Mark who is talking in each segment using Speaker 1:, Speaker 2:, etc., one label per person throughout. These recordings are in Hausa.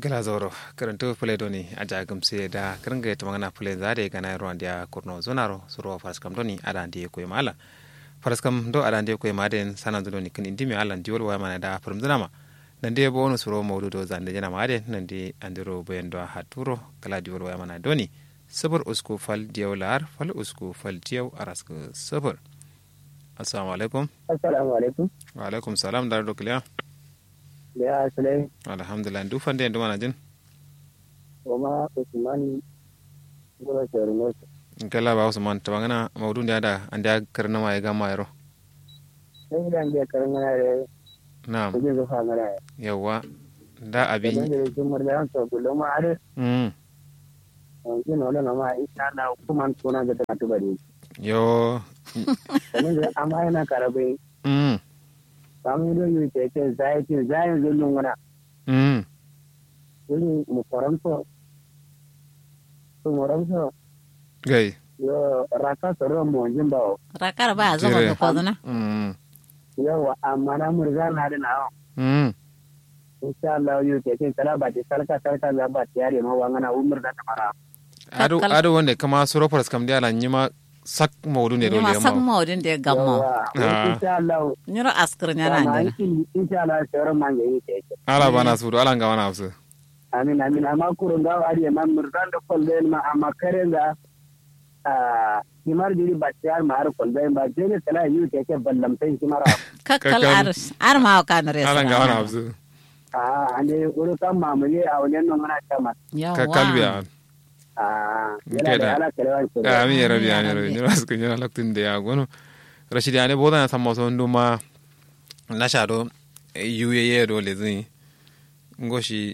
Speaker 1: gala zoro karanto pule doni aja gamse da karanga ta magana pule za da gana ruwan da kurno zonaro suro faskam doni ada ndi ko mala faskam do ada ndi ko maden sanan doni kin indimi alan diwol wa mana da farum zanama nan de bonu suro mawdu do zande jana maden nan de andiro bayan do haturo kala diwol wa mana doni sabur usku fal diyaw lar fal usku fal diyaw arask sabur assalamu alaikum
Speaker 2: assalamu alaikum
Speaker 1: wa alaikum salam dar do kliya
Speaker 2: ya sulai
Speaker 1: alhamdulillah du fande ndu mana jin
Speaker 2: kuma usman gura sharuno
Speaker 1: kala ba usman ta bangana mawdu da da an da karna ma ya ga ma yaro
Speaker 2: sai da ngiya karan na re
Speaker 1: na'am
Speaker 2: kuje zo fa ngara
Speaker 1: yawa da
Speaker 2: da
Speaker 1: abi
Speaker 2: da jumar da to gulo ma are
Speaker 1: mm
Speaker 2: on no na ma insha Allah kuma tuna da ta tubare
Speaker 1: yo
Speaker 2: kuma da amma yana karabe
Speaker 1: mm
Speaker 2: kamun da yi ke ce zai ce zai zo lungana
Speaker 1: mm
Speaker 2: wani mu faranto to mu ranto
Speaker 1: gai
Speaker 2: yo raka soro mo jimba
Speaker 3: rakar ba zama
Speaker 1: Jire.
Speaker 3: da kwazuna
Speaker 1: mm
Speaker 2: yo amma na murza na da na
Speaker 1: mm
Speaker 2: insha Allah yi ke ce kala ba ta sarka sarka za ba ta yare ma wangana umur da ta fara
Speaker 1: ado
Speaker 3: Kakkal.
Speaker 1: ado wonde kama suro paras kam diala nyima sak mawdu ne do
Speaker 3: nyuma
Speaker 1: le
Speaker 3: sak
Speaker 1: ma
Speaker 3: maudin da ya gamma
Speaker 1: Ah.
Speaker 2: insha Allah
Speaker 3: nyiro askir nyana
Speaker 2: Sama
Speaker 3: ndana
Speaker 2: in insha Allah sauran man ga yi ke ce
Speaker 1: ala bana sudu ala nga wana afsu
Speaker 2: amin amin amma kurun ga ari man murdan da kolbe ma amma kare ga ah himar diri battiyar ma har kolbe ba je ne kala yi ke ce ballam sai himara
Speaker 3: kakkal
Speaker 1: Kakkal.
Speaker 3: ar ar ma ka na
Speaker 1: ala nga wana
Speaker 3: resa
Speaker 1: afsu
Speaker 2: ah ande uru kan mamule a wannan nan mana kama
Speaker 1: ka kalbiya
Speaker 2: ah
Speaker 1: Nke
Speaker 2: yana
Speaker 1: da.
Speaker 2: da ala kalewan ce
Speaker 1: amin ya rabi
Speaker 3: Amin ya
Speaker 1: amin ya rabi
Speaker 3: rabbi.
Speaker 1: nyira sku nyira laktun de ya gono rashidi ane boda na samma so nduma na shado yuye ye do le zin ngoshi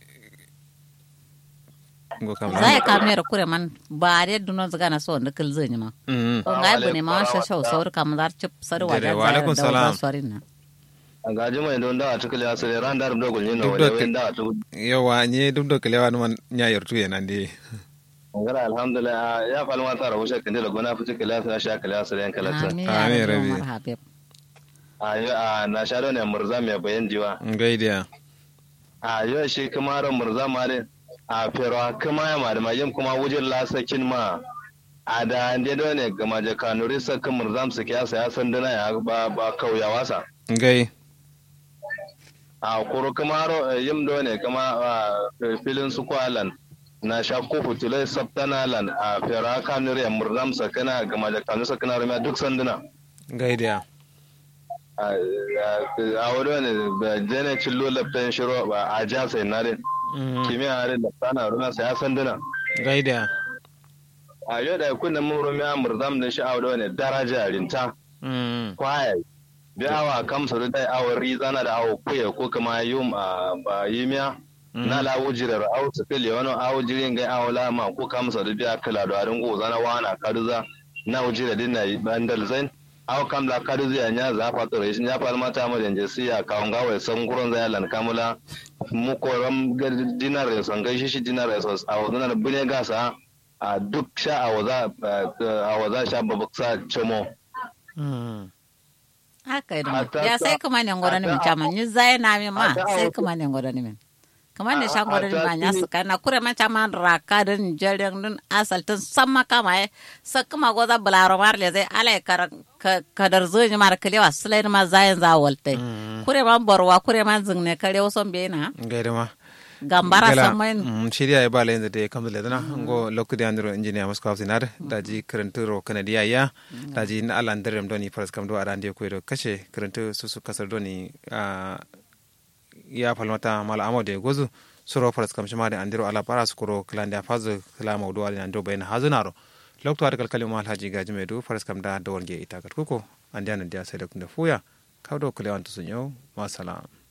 Speaker 1: ngo kam
Speaker 3: zai ka mera kure man ba de duno zaga na so ndikil zai ma
Speaker 1: mm
Speaker 3: ko ngai bune ma sha sha saur kam dar chip sar wa
Speaker 1: Dere,
Speaker 3: da
Speaker 1: wa alaikum salam.
Speaker 3: sarin na
Speaker 4: gaji mai don da a cikin ya sai ran da da gulni no
Speaker 1: Duk da
Speaker 4: wani
Speaker 1: ke-
Speaker 4: wanda a cikin
Speaker 1: yawa nye duk da kalewa numan nya yartu ye nan de
Speaker 4: ngara alhamdulillah ya falma ta rabu shakin da gona fi cikin lafiya sha kala sai yan kala ta
Speaker 3: amin
Speaker 1: Amin,
Speaker 3: ya
Speaker 1: Rabbi.
Speaker 3: rabbi Umar Habib
Speaker 4: a yo a na sha ne murza mai bayan jiwa
Speaker 1: ngaidiya
Speaker 4: a yo shi kuma ran murza ma ne a fero kuma ya ma da mayim kuma wujin lasakin ma a da ande do ne ga maje kanuri sakin murzam su kiyasa ya san dana ya ba ba kauyawa sa
Speaker 1: ngai
Speaker 4: a kuro kuma ro yim do ne kuma a, filin su kwalan na sha ko futulai sabtana lan a fera kanuri ya murzam sakana ga maje kanuri sakana rumiya duk sanduna
Speaker 1: ngaidiya
Speaker 4: a a wani wani da jene cillo laftan shiro ba a ja sai na rin kimiyya harin da sana runa sai ya sanduna
Speaker 1: ngaidiya
Speaker 4: a yau da kunna mun rumiya murzam da shi a wani wani daraja rinta
Speaker 1: mm
Speaker 4: kwaya bi awa kamsa da dai awon rizana da awo kuya ko kuma yum a ba yimiya na la wujirar awo su fili wani awo jirin gai awo lama ko kamsa da biya kala da harin goza na wana kaduza na wujirar dinna bandal zain awo kam la kaduza ya nya za fa tsoro shi ya fa mata mu da si ya kawon gawai san gurin zai lan kamula mu koram ga dinar ya san gaishe shi dinar ya san awo dinar bune gasa a duk sha a waza a waza sha babaksa cemo
Speaker 1: mm
Speaker 3: haka idan
Speaker 4: Ata-
Speaker 3: ya sai kuma ne ngoro ni min
Speaker 4: ata-
Speaker 3: chama ni zai na mi ma
Speaker 4: ata-
Speaker 3: sai kuma ne ngoro ni min kuma ne sha ngoro ni
Speaker 4: ata-
Speaker 3: ma nya su kana kure ma chama raka din jaren din asal tun samma kama e sa kuma goza bularo mar le zai alai kar ka- kadar zo ni mar kalewa sulai ma zayin za walte kure ma borwa kure ma zingne kare wason be na
Speaker 1: ngaida ma
Speaker 3: gambara
Speaker 1: Gala,
Speaker 3: samai
Speaker 1: mm, shirya ya bala yanzu da ya kamta ledana ngo lokku da andro engineer masko hafsinar daji karanturo kanadiya ya daji na ala ndirem doni faras kam do arande ko do kashe karantu susu kasar doni ah, ya falmata mala amode gozu suro faras kam shima da andiro ala para skuro klande fazu kala mawdu ala ando bayna hazunaro lokto ar kalkali mal haji gaji medu faras kam da do wonge ita kat kuko andiana dia sai da kunda fuya kawdo kulewan to sunyo masalam